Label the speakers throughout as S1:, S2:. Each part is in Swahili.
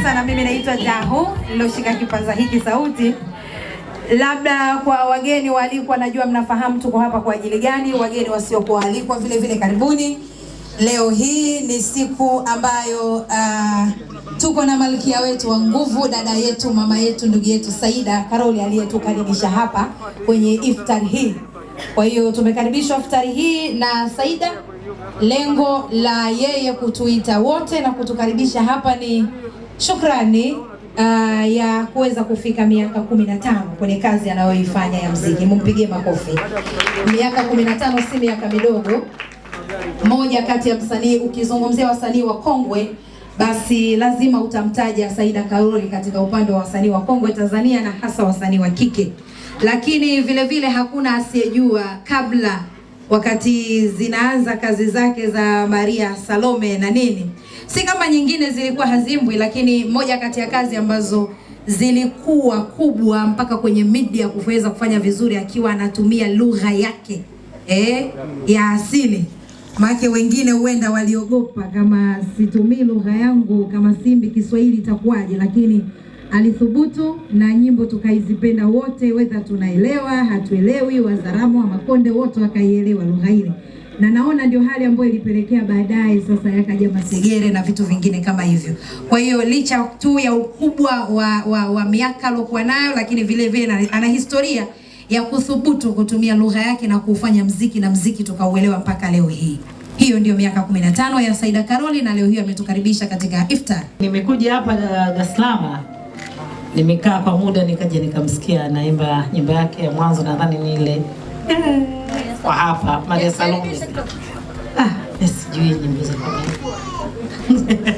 S1: sana. Mimi naitwa Daho niloshika kipaza hiki sauti. Labda kwa wageni waalikwa, najua mnafahamu tuko hapa kwa ajili gani. Wageni wasiokuwa waalikwa vile vile, karibuni. Leo hii ni siku ambayo uh, tuko na malkia wetu wa nguvu, dada yetu, mama yetu, ndugu yetu Saida Karoli aliyetukaribisha hapa kwenye iftari hii. Kwa hiyo tumekaribishwa iftari hii na Saida. Lengo la yeye kutuita wote na kutukaribisha hapa ni shukrani uh, ya kuweza kufika miaka kumi na tano kwenye kazi anayoifanya ya mziki. Mumpigie makofi. Miaka kumi na tano si miaka midogo. Moja kati ya msanii, ukizungumzia wasanii wa kongwe, basi lazima utamtaja Saida Karoli katika upande wa wasanii wa kongwe Tanzania na hasa wasanii wa kike, lakini vile vile hakuna asiyejua kabla wakati zinaanza kazi zake za Maria Salome na nini, si kama nyingine zilikuwa hazimbwi, lakini moja kati ya kazi ambazo zilikuwa kubwa mpaka kwenye media kuweza kufanya vizuri akiwa anatumia lugha yake eh, ya asili. Maana wengine huenda waliogopa kama situmii lugha yangu kama Simbi Kiswahili itakuwaje, lakini alithubutu na nyimbo tukaizipenda wote, wedha tunaelewa hatuelewi, Wazaramo wa Makonde wote wakaielewa lugha ile, na naona ndio hali ambayo ilipelekea baadaye sasa yakaja Masegere na vitu vingine kama hivyo. Kwa hiyo licha tu ya ukubwa wa, wa, wa miaka aliokuwa nayo, lakini vile vile ana- ana historia ya kuthubutu kutumia lugha yake na kufanya mziki na mziki tukauelewa mpaka leo hii. Hiyo ndio miaka 15 ya Saida Karoli na leo hii ametukaribisha katika iftar.
S2: Nimekuja hapa Dar es Salaam, nimekaa kwa muda, nikaja nikamsikia anaimba nyimbo yake ya mwanzo, nadhani ni ile kwa hapa Maria Salome. Ah, mimi sijui nyimbo za Maria.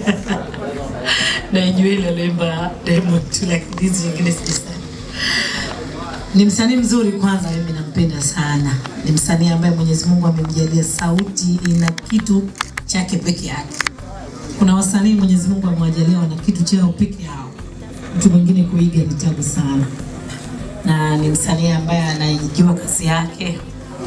S2: Naijua ile aliimba Diamond, lakini hizi nyingine sijui. Ni msanii mzuri kwanza, mimi nampenda sana. Ni msanii ambaye Mwenyezi Mungu amemjalia sauti ina kitu chake peke yake. Kuna wasanii Mwenyezi Mungu amewajalia wana kitu chao peke yao, mtu mwingine kuiga ni tabu sana, na ni msanii ambaye anaijua kazi yake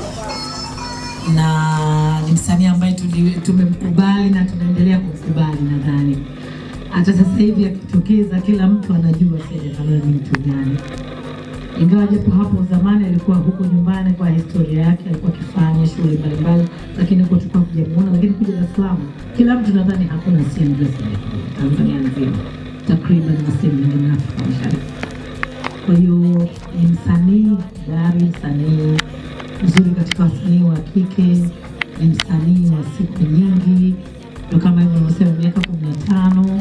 S2: na ni msanii ambaye tuli- tumemkubali na tunaendelea kumkubali. Nadhani hata sasa hivi akitokeza, kila mtu anajua Saida Karoli ni mtu gani ingawa japo hapo zamani alikuwa huko nyumbani kwa historia yake, alikuwa akifanya shughuli mbalimbali, lakini huko tulikuwa kujamuona. Lakini kuja Dar es Salaam, kila mtu nadhani hakuna asiyemjua Saida Karoli Tanzania nzima, takriban na sehemu nyingine Afrika Mashariki. Kwa hiyo ni msanii dari, msanii mzuri katika wasanii wa kike, ni msanii wa siku nyingi, ndio kama hivyo nimesema, miaka kumi na tano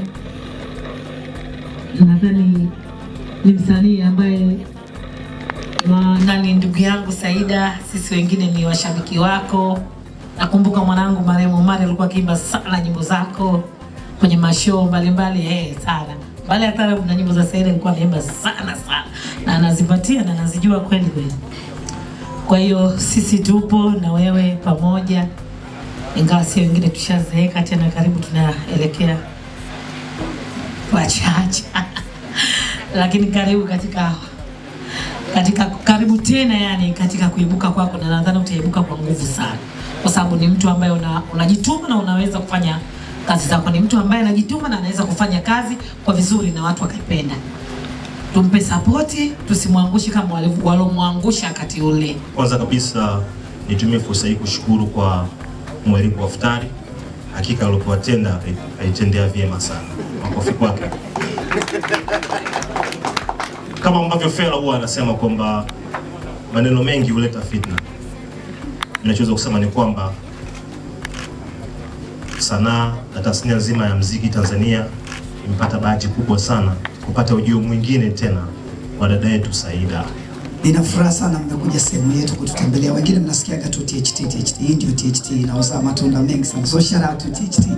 S2: nadhani ni msanii ambaye Ma- nani ndugu yangu Saida, sisi wengine ni washabiki wako. Nakumbuka mwanangu marehemu Omari alikuwa akiimba sana nyimbo zako kwenye mashoo mbalimbali eh, sana mbali ya taarabu na nyimbo za Saida alikuwa anaimba sana sana, na anazipatia na anazijua kweli kweli. Kwa hiyo sisi tupo na wewe pamoja, ingawa sio wengine tushazeeka tena, karibu tunaelekea wachache lakini karibu katika katika karibu tena yani katika kuibuka kwako, na nadhani utaibuka kwa nguvu sana, kwa sababu ni mtu ambaye una, unajituma na unaweza kufanya kazi zako. Ni mtu ambaye anajituma na anaweza kufanya kazi kwa vizuri na watu wakaipenda. Tumpe sapoti, tusimwangushe kama walivyo- walomwangusha wakati ule.
S3: Kwanza kabisa nitumie fursa hii kushukuru kwa mwaliko wa iftari. Hakika alipowatenda aitendea vyema sana, makofi kwake. Kama ambavyo Fela huwa anasema kwamba maneno mengi huleta fitna, ninachoweza kusema ni kwamba sanaa na tasnia nzima ya mziki Tanzania imepata bahati kubwa sana kupata ujio mwingine tena wa dada yetu Saida.
S4: Nina furaha sana mmekuja sehemu yetu kututembelea. Wengine mnasikiaga tu THT, THT. Hii ndio THT inauzaa matunda mengi sana. So shout out to THT.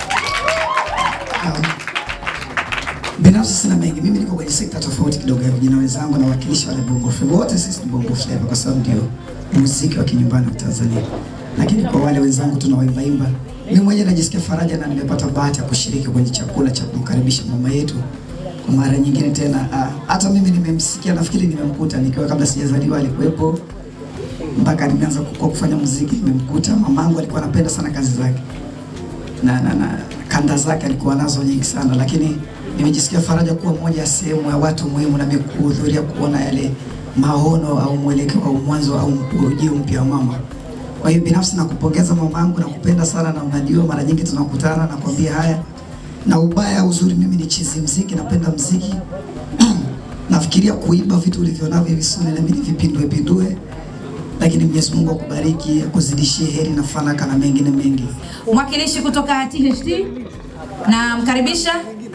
S4: Um, binafsi sina mengi. Mimi niko kwenye sekta tofauti kidogo ya vijana wenzangu na wakilishi wale Bongo Flava. Wote sisi ni Bongo Flava kwa sababu ndio muziki wa kinyumbani wa Tanzania. Lakini kwa wale wenzangu tunawaimba imba, mimi mwenyewe najisikia faraja na nimepata bahati ya kushiriki kwenye chakula cha kumkaribisha mama yetu kwa mara nyingine tena. ah, Hata mimi nimemsikia, nafikiri nimemkuta nikiwa kabla sijazaliwa, alikuwepo mpaka nimeanza kukua kufanya muziki, nimemkuta. Mamangu alikuwa anapenda sana kazi zake na, na, na kanda zake alikuwa nazo nyingi sana, lakini nimejisikia faraja kuwa moja ya sehemu ya watu muhimu na mimi kuhudhuria kuona yale maono au mwelekeo au mwanzo au ujio mpya wa mama. Kwa hiyo binafsi nakupongeza mama yangu, nakupenda sana na unajua mara nyingi tunakutana na kuambia haya na ubaya uzuri, mimi ni chizi mziki, napenda mziki nafikiria kuiba vitu ulivyonavyo hivi suni na mimi nivipindue pindue, lakini Mwenyezi Mungu akubariki, akuzidishie heri na fanaka na mengine mengi.
S1: Mwakilishi kutoka THT na mkaribisha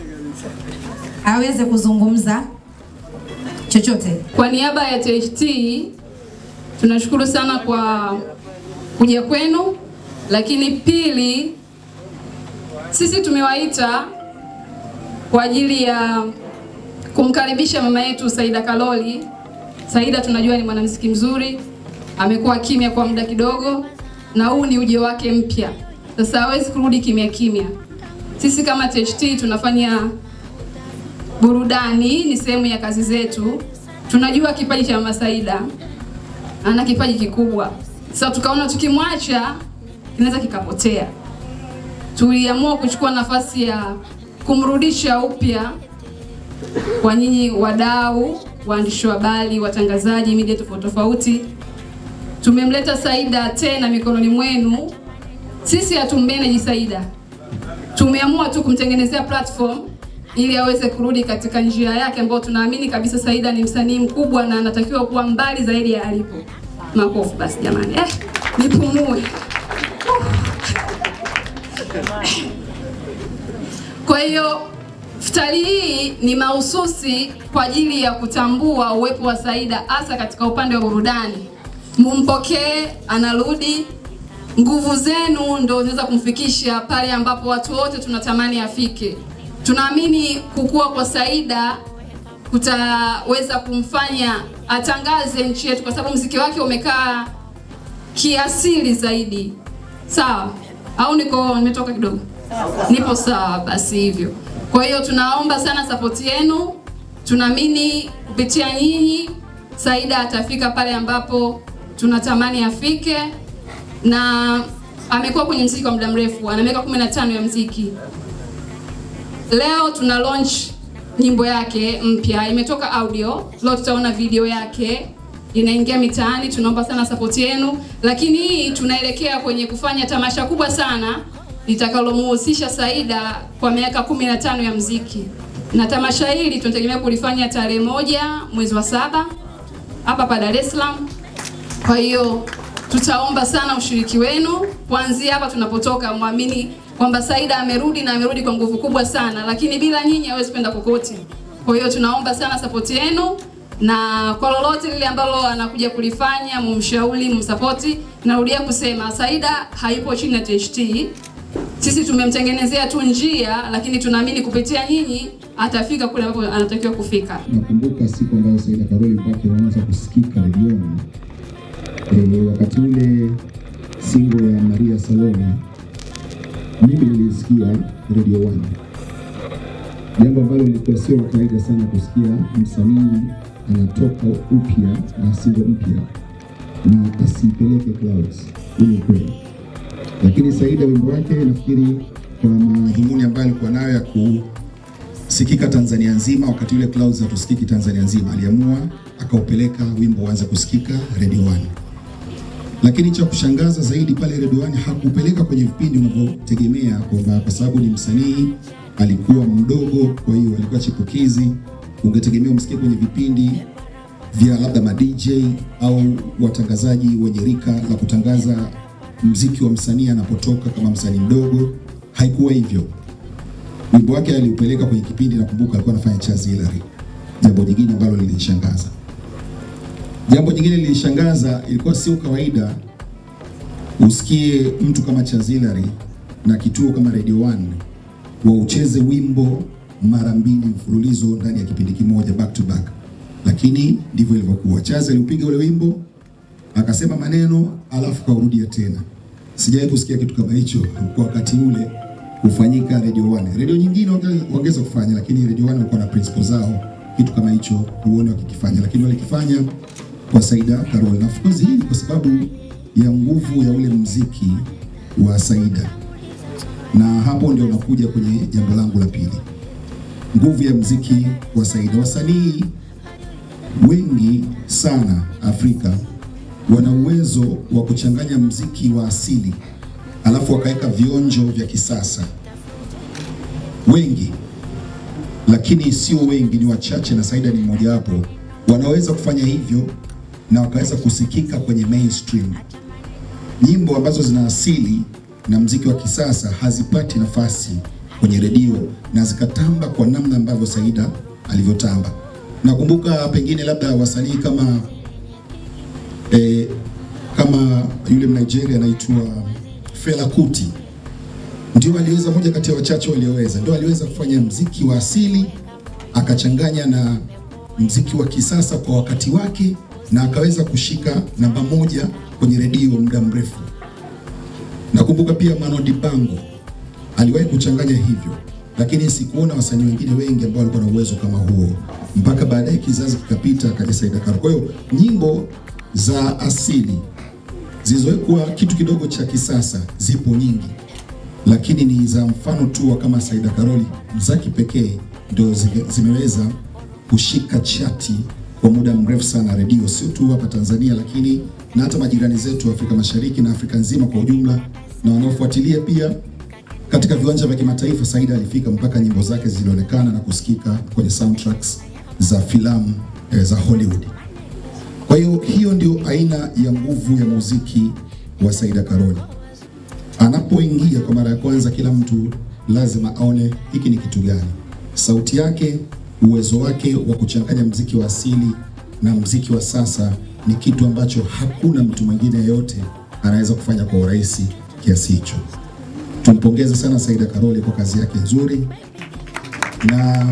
S1: aweze kuzungumza chochote.
S5: Kwa niaba ya THT tunashukuru sana kwa kuja kwenu, lakini pili, sisi tumewaita kwa ajili ya kumkaribisha mama yetu Saida Kaloli. Saida tunajua ni mwanamuziki mzuri, amekuwa kimya kwa muda kidogo, na huu ni ujio wake mpya. Sasa hawezi kurudi kimya kimya. Sisi kama THT tunafanya burudani, ni sehemu ya kazi zetu. Tunajua kipaji cha mama Saida, ana kipaji kikubwa. Sasa tukaona tukimwacha kinaweza kikapotea. Tuliamua kuchukua nafasi ya kumrudisha upya kwa nyinyi wadau, waandishi wa habari, watangazaji, media tofauti tofauti. Tumemleta Saida tena mikononi mwenu. Sisi hatummanage Saida, tumeamua tu kumtengenezea platform ili aweze kurudi katika njia yake ambayo tunaamini kabisa Saida ni msanii mkubwa na anatakiwa kuwa mbali zaidi ya alipo. Makofi basi jamani, eh, nipumue. Kwa hiyo futari hii ni mahususi kwa ajili ya kutambua uwepo wa Saida hasa katika upande wa burudani. Mumpokee, anarudi. Nguvu zenu ndo zinaweza kumfikisha pale ambapo watu wote tunatamani afike. Tunaamini kukua kwa Saida kutaweza kumfanya atangaze nchi yetu, kwa sababu mziki wake umekaa kiasili zaidi. Sawa au niko nimetoka kidogo? Nipo sawa, basi hivyo. Kwa hiyo tunaomba sana sapoti yenu, tunaamini kupitia nyinyi Saida atafika pale ambapo tunatamani afike, na amekuwa kwenye mziki kwa muda mrefu, ana miaka 15 ya mziki. Leo tuna launch nyimbo yake mpya, imetoka audio. Leo tutaona video yake inaingia mitaani. Tunaomba sana support yenu, lakini hii tunaelekea kwenye kufanya tamasha kubwa sana litakalomuhusisha Saida kwa miaka 15 ya mziki, na tamasha hili tunategemea kulifanya tarehe moja mwezi wa saba hapa hapa Dar es Salaam. Kwa hiyo tutaomba sana ushiriki wenu kuanzia hapa tunapotoka, mwamini kwamba Saida amerudi na amerudi kwa nguvu kubwa sana, lakini bila nyinyi hawezi kwenda kokote. Kwa hiyo tunaomba sana support yenu, na kwa lolote lile ambalo anakuja kulifanya mumshauri, mumsapoti. Narudia kusema Saida haipo chini ya THT, sisi tumemtengenezea tu njia, lakini tunaamini kupitia nyinyi atafika kule ambapo anatakiwa kufika.
S6: Nakumbuka siku ambayo Saida Karoli mpaka ilianza kusikika redioni e, wakati ule singo ya Maria Salome mimi nilisikia Radio One, jambo ambalo lilikuwa sio la kawaida sana kusikia msanii anatoka upya na singo mpya na asipeleke clouds. Huu ni ukweli, lakini Saida wimbo wake nafikiri kwa madhumuni ambayo alikuwa nayo ya kusikika Tanzania nzima, wakati ule clouds hatusikiki Tanzania nzima, aliamua akaupeleka wimbo uanze kusikika Radio One lakini cha kushangaza zaidi pale Radio One hakupeleka kwenye vipindi unavyotegemea, kwamba kwa sababu ni msanii alikuwa mdogo, kwa hiyo alikuwa chipukizi, ungetegemea umsikie kwenye vipindi vya labda ma DJ au watangazaji wenye rika la kutangaza mziki wa msanii anapotoka kama msanii mdogo. Haikuwa hivyo. Wimbo wake aliupeleka kwenye kipindi, nakumbuka alikuwa anafanya Chazi Hilary, jambo jingine ambalo lilinishangaza. Jambo jingine lilishangaza, ilikuwa sio kawaida usikie mtu kama Chazilari na kituo kama Radio One waucheze wimbo mara mbili mfululizo ndani ya kipindi kimoja back to back, lakini ndivyo ilivyokuwa. Chazi aliupiga ule wimbo akasema maneno alafu kaurudia tena. Sijawahi kusikia kitu kama hicho kwa wakati ule kufanyika Radio One. Radio nyingine wangeweza kufanya, lakini Radio One walikuwa na principles zao, kitu kama hicho huone wakikifanya, lakini walikifanya kwa Saida Karol. Na of course hii ni kwa sababu ya nguvu ya ule mziki wa Saida, na hapo ndio nakuja kwenye jambo langu la pili. nguvu ya mziki wa Saida. Wasanii wengi sana Afrika wana uwezo wa kuchanganya mziki wa asili alafu wakaweka vionjo vya kisasa. Wengi, lakini sio wengi, ni wachache, na Saida ni mmojawapo, wanaweza kufanya hivyo na wakaweza kusikika kwenye mainstream. Nyimbo ambazo zina asili na mziki wa kisasa hazipati nafasi kwenye redio na zikatamba kwa namna ambavyo Saida alivyotamba. Nakumbuka pengine labda wasanii kama eh, kama yule Mnigeria anaitwa Fela Kuti ndio aliweza, moja kati ya wachache walioweza, ndio aliweza kufanya mziki wa asili akachanganya na mziki wa kisasa kwa wakati wake, na akaweza kushika namba moja kwenye redio muda mrefu. Nakumbuka pia Mano Dibango aliwahi kuchanganya hivyo, lakini sikuona wasanii wengine wengi ambao walikuwa na uwezo kama huo, mpaka baadaye kizazi kikapita, akaja Saida Karoli. Kwa hiyo nyimbo za asili zilizowekwa kitu kidogo cha kisasa zipo nyingi, lakini ni za mfano tu wa kama Saida Karoli za kipekee ndio zime- zimeweza kushika chati kwa muda mrefu sana redio, sio tu hapa Tanzania, lakini na hata majirani zetu Afrika Mashariki na Afrika nzima kwa ujumla, na wanaofuatilia pia katika viwanja vya kimataifa. Saida alifika mpaka nyimbo zake zilionekana na kusikika kwenye soundtracks za filamu eh, za Hollywood. Kwa hiyo hiyo ndio aina ya nguvu ya muziki wa Saida Karoli. Anapoingia kwa mara ya kwanza, kila mtu lazima aone hiki ni kitu gani. Sauti yake, uwezo wake wa kuchanganya mziki wa asili na mziki wa sasa ni kitu ambacho hakuna mtu mwingine yeyote anaweza kufanya kwa urahisi kiasi hicho. Tumpongeze sana Saida Karoli kwa kazi yake nzuri, na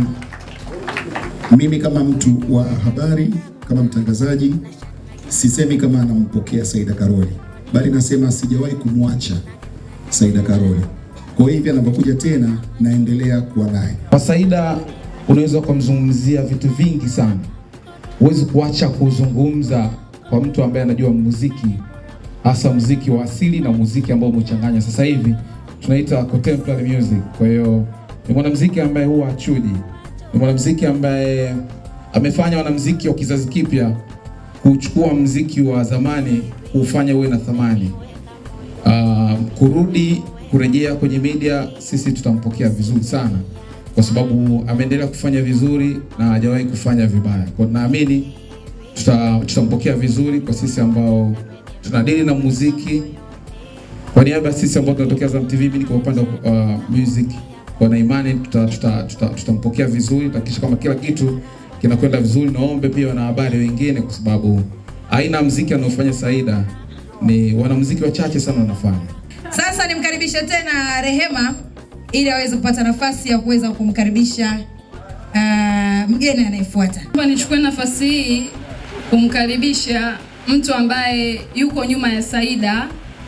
S6: mimi kama mtu wa habari, kama mtangazaji, sisemi kama anampokea Saida Karoli, bali nasema sijawahi kumwacha Saida Karoli. Kwa hivyo anapokuja tena, naendelea kuwa naye.
S7: Kwa Saida unaweza ukamzungumzia vitu vingi sana, huwezi kuacha kuzungumza kwa mtu ambaye anajua muziki, hasa muziki wa asili na muziki ambao umechanganya. Sasa hivi tunaita contemporary music. Kwa hiyo ni mwanamuziki ambaye huwa achuji, ni mwanamuziki ambaye amefanya wanamuziki wa kizazi kipya kuchukua muziki wa zamani kuufanya uwe na thamani. Uh, kurudi kurejea kwenye media, sisi tutampokea vizuri sana, kwa sababu ameendelea kufanya vizuri na hajawahi kufanya vibaya. Kwa naamini tuta, tutampokea vizuri kwa sisi ambao tunadili na muziki. Kwa niaba ya sisi ambao tunatokea Azam TV, mimi kwa upande wa uh, music, kwa na imani tutampokea tuta, tuta, tutampokea vizuri, tutahakikisha kama kila kitu kinakwenda vizuri. Naombe pia wanahabari wengine, kwa sababu aina ya muziki anaofanya Saida ni wanamuziki wachache sana wanafanya.
S1: Sasa nimkaribishe tena Rehema ili aweze kupata nafasi ya kuweza kumkaribisha uh, mgeni anayefuata.
S5: Naomba nichukue nafasi hii kumkaribisha mtu ambaye yuko nyuma ya Saida,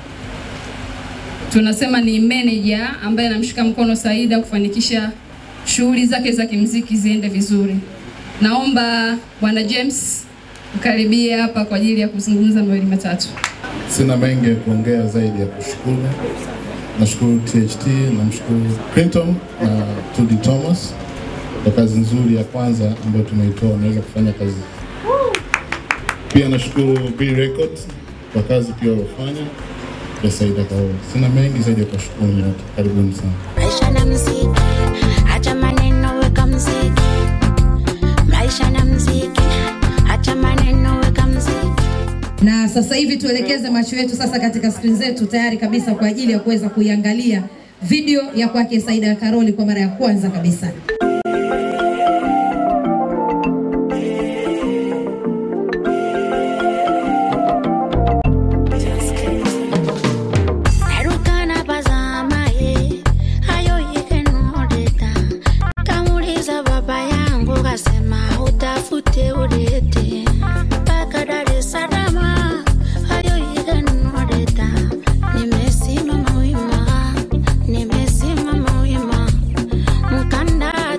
S5: tunasema ni manager ambaye anamshika mkono Saida kufanikisha shughuli zake za kimziki ziende vizuri. Naomba Bwana James ukaribie hapa kwa ajili ya kuzungumza mawili matatu.
S8: Sina mengi ya kuongea zaidi ya kushukuru. Nashukuru THT, namshukuru Clinton na Tudi Thomas kwa kazi nzuri ya kwanza ambayo tumeitoa, wameweza kufanya kazi. Pia nashukuru B Records kwa kazi pia waliofanya ya Saida Karoli. Sina mengi zaidi ya kuwashukuru nyote, karibuni sana.
S9: Maisha na mziki, acha maneno, weka mziki. Maisha na mziki, acha maneno, weka mziki.
S1: Na sasa hivi tuelekeze macho yetu sasa katika skrini zetu tayari kabisa kwa ajili ya kuweza kuiangalia video ya kwake Saida Karoli kwa mara ya kwanza kabisa.
S9: Narukana pazama ye, hayo yike nodeta. Kamuliza baba yangu kasema utafute ulete. Mpaka Dar es Salaam, hayo yike nodeta. Nimesimama wima, nimesimama wima. Mkanda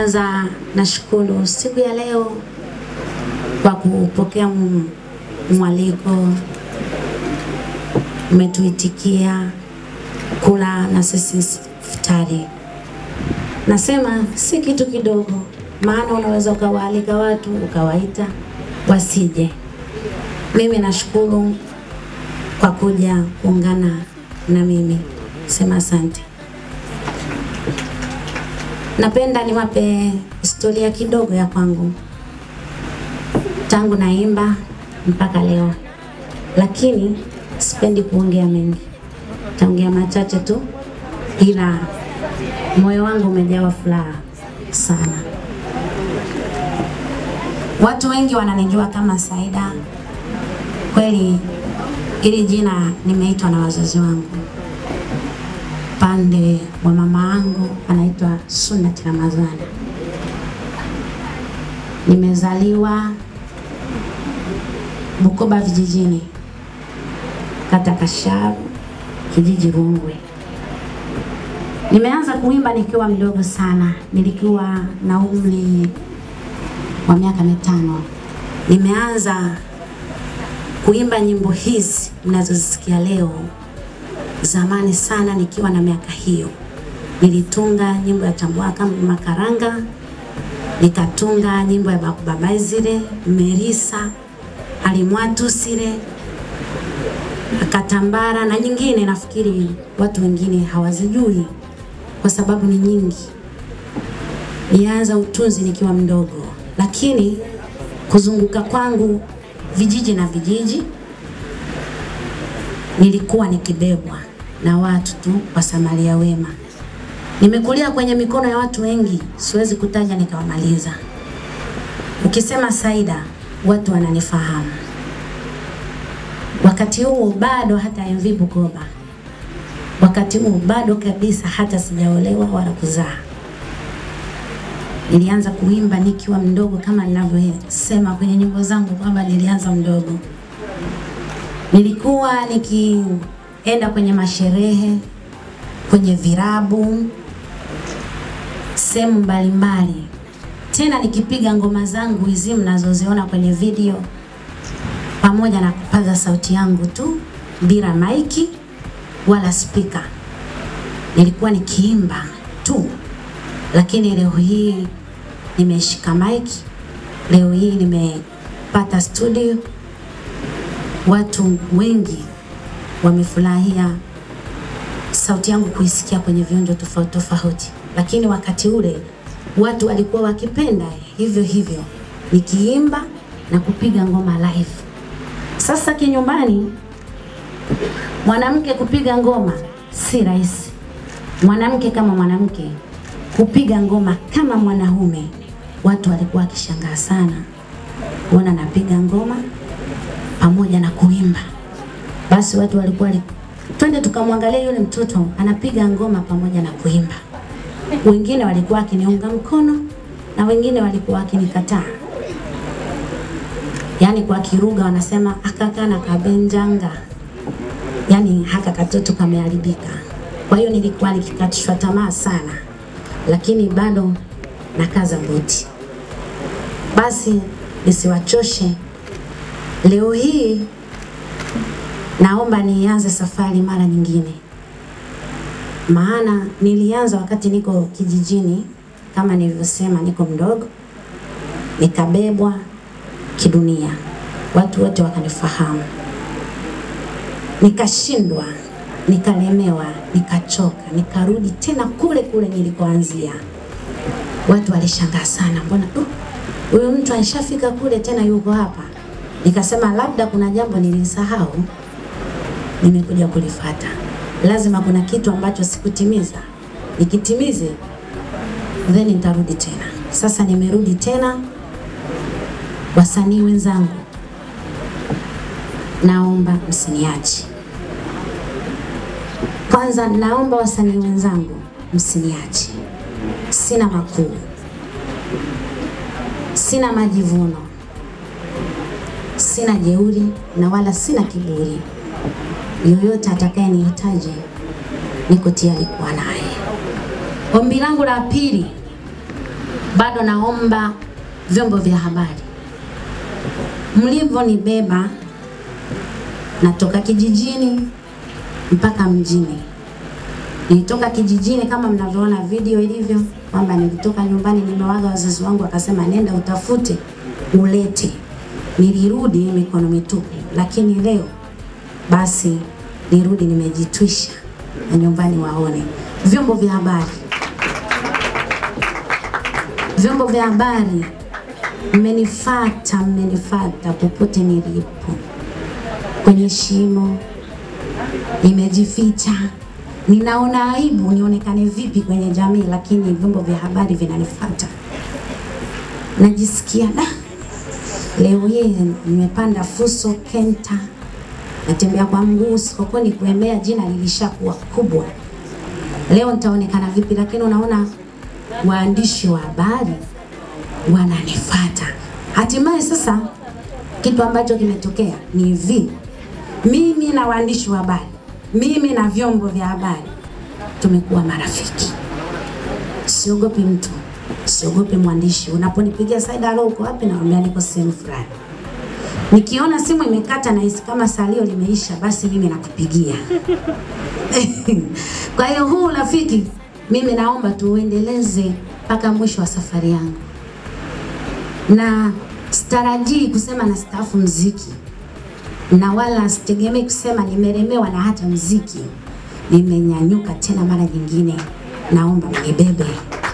S9: Kwanza nashukuru siku ya leo kwa kupokea m- mwaliko, umetuitikia kula na sisi futari. Nasema si kitu kidogo, maana unaweza ukawaalika watu ukawaita wasije. Mimi nashukuru kwa kuja kuungana na mimi, sema asante. Napenda niwape historia kidogo ya kwangu tangu naimba mpaka leo, lakini sipendi kuongea mengi, taongea machache tu, ila moyo wangu umejawa furaha sana. Watu wengi wananijua kama Saida. Kweli ili jina nimeitwa na wazazi wangu. Pande wa mama yangu anaitwa Sunnat Ramadhani. Nimezaliwa Bukoba vijijini, kata Kasharu, kijiji Rungwe. Nimeanza kuimba nikiwa mdogo sana, nilikuwa na umri wa miaka mitano. Nimeanza kuimba nyimbo hizi mnazozisikia leo. Zamani sana nikiwa na miaka hiyo, nilitunga nyimbo ya Tambwaka Makaranga, nikatunga nyimbo ya Babazire, Merisa, Alimwatusire, Akatambara na nyingine, nafikiri watu wengine hawazijui kwa sababu ni nyingi. Nilianza utunzi nikiwa mdogo, lakini kuzunguka kwangu vijiji na vijiji nilikuwa nikibebwa na watu tu wasamaria wema. Nimekulia kwenye mikono ya watu wengi, siwezi kutaja nikawamaliza. Ukisema Saida, watu wananifahamu. Wakati huo bado hata MV Bukoba, wakati huo bado kabisa hata sijaolewa wala kuzaa. Nilianza kuimba nikiwa mdogo, kama ninavyosema kwenye nyimbo zangu kwamba nilianza mdogo. Nilikuwa nikienda kwenye masherehe, kwenye virabu, sehemu mbalimbali, tena nikipiga ngoma zangu hizi mnazoziona kwenye video, pamoja na kupaza sauti yangu tu bila maiki wala spika. Nilikuwa nikiimba tu, lakini leo hii nimeshika maiki, leo hii nimepata studio watu wengi wamefurahia sauti yangu kuisikia kwenye vionjo tofauti tofauti, lakini wakati ule watu walikuwa wakipenda hivyo hivyo nikiimba na kupiga ngoma live. Sasa kinyumbani, mwanamke kupiga ngoma si rahisi. Mwanamke kama mwanamke kupiga ngoma kama mwanaume, watu walikuwa wakishangaa sana kuona napiga ngoma pamoja na kuimba. Basi watu walikuwa li... twende tukamwangalia yule mtoto anapiga ngoma pamoja na kuimba. Wengine walikuwa wakiniunga mkono na wengine walikuwa wakinikataa. Yaani kwa Kiruga wanasema akakana kabenjanga, yaani haka katoto kameharibika. Kwa hiyo nilikuwa nikikatishwa tamaa sana, lakini bado nakaza buti. Basi nisiwachoshe Leo hii naomba nianze safari mara nyingine, maana nilianza wakati niko kijijini, kama nilivyosema, niko mdogo, nikabebwa kidunia, watu wote wakanifahamu, nikashindwa, nikalemewa, nikachoka, nikarudi tena kule kule nilikoanzia. Watu walishangaa sana, mbona uh, huyu mtu alishafika kule tena yuko hapa Nikasema labda kuna jambo nilisahau, nimekuja kulifata. Lazima kuna kitu ambacho sikutimiza, nikitimize then nitarudi tena. Sasa nimerudi tena. Wasanii wenzangu, naomba msiniache. Kwanza naomba wasanii wenzangu msiniache, sina makuu, sina majivuno sina jeuri na wala sina kiburi. Yoyote atakayenihitaji niko tayari kuwa naye. Ombi langu la pili, bado naomba vyombo vya habari mlivyonibeba, natoka kijijini mpaka mjini. Nilitoka kijijini kama mnavyoona video ilivyo, kwamba nilitoka nyumbani, nimewaga wazazi wangu, akasema nenda utafute ulete. Nilirudi mikono mitupu, lakini leo basi nirudi nimejitwisha na nyumbani waone. Vyombo vya habari, vyombo vya habari, mmenifata, mmenifata popote nilipo, kwenye shimo nimejificha, ninaona aibu nionekane vipi kwenye jamii, lakini vyombo vya habari vinanifuata. Najisikia da, leo hii nimepanda Fuso Kenta, natembea kwa mguu sokoni kuembea, jina lilishakuwa kubwa. Leo nitaonekana vipi? Lakini unaona waandishi wa habari wananifuata. Hatimaye sasa kitu ambacho kimetokea ni hivi, mimi na waandishi wa habari, mimi na vyombo vya habari tumekuwa marafiki. Siogopi mtu, siogopi mwandishi. Unaponipigia Saida, alo, uko wapi? Naambia niko sehemu fulani. Nikiona simu imekata na hisi kama salio limeisha, basi mimi nakupigia. Kwa hiyo huu urafiki mimi naomba tuuendeleze mpaka mwisho wa safari yangu, na sitarajii kusema na staafu mziki na wala sitegemei kusema nimelemewa na hata mziki. Nimenyanyuka tena mara nyingine, naomba mnibebe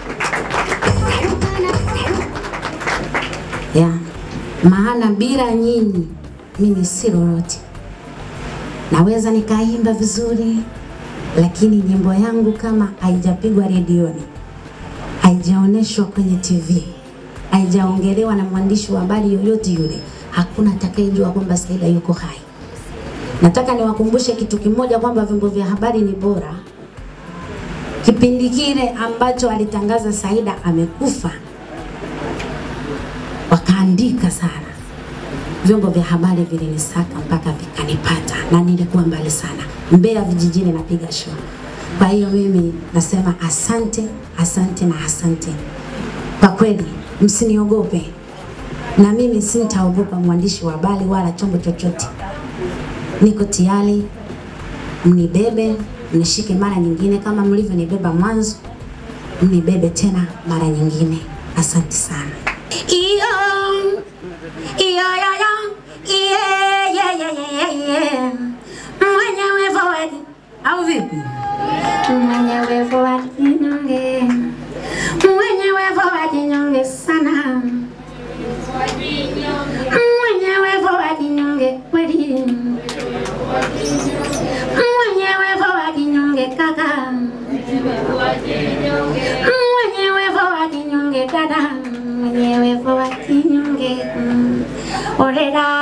S9: ya maana bila nyinyi mimi si lolote. Naweza nikaimba vizuri, lakini nyimbo yangu kama haijapigwa redioni, haijaoneshwa kwenye TV, haijaongelewa na mwandishi wa habari yoyote yule, hakuna atakayejua kwamba Saida yuko hai. Nataka niwakumbushe kitu kimoja kwamba vyombo vya habari ni bora. Kipindi kile ambacho alitangaza Saida amekufa, wakaandika sana, vyombo vya habari vilinisaka mpaka vikanipata, na nilikuwa mbali sana, Mbeya vijijini napiga show. Kwa hiyo mimi nasema asante, asante na asante. Kwa kweli msiniogope, na mimi sintaogopa mwandishi wa habari wala chombo chochote. Niko tayari, mnibebe, mnishike mara nyingine kama mlivyonibeba mwanzo, mnibebe tena mara nyingine. Asante sana. Iyo, iyo, yo, yo, iye, ye, ye, ye, ye, ye. Mwenyewe forward, au vipi? Mwenyewe forward nyonge, mwenyewe forward nyonge sana, mwenyewe forward nyonge kweli, mwenyewe forward nyonge kaka, mwenyewe forward nyonge dada, mwenyewe forward nyonge mm. orera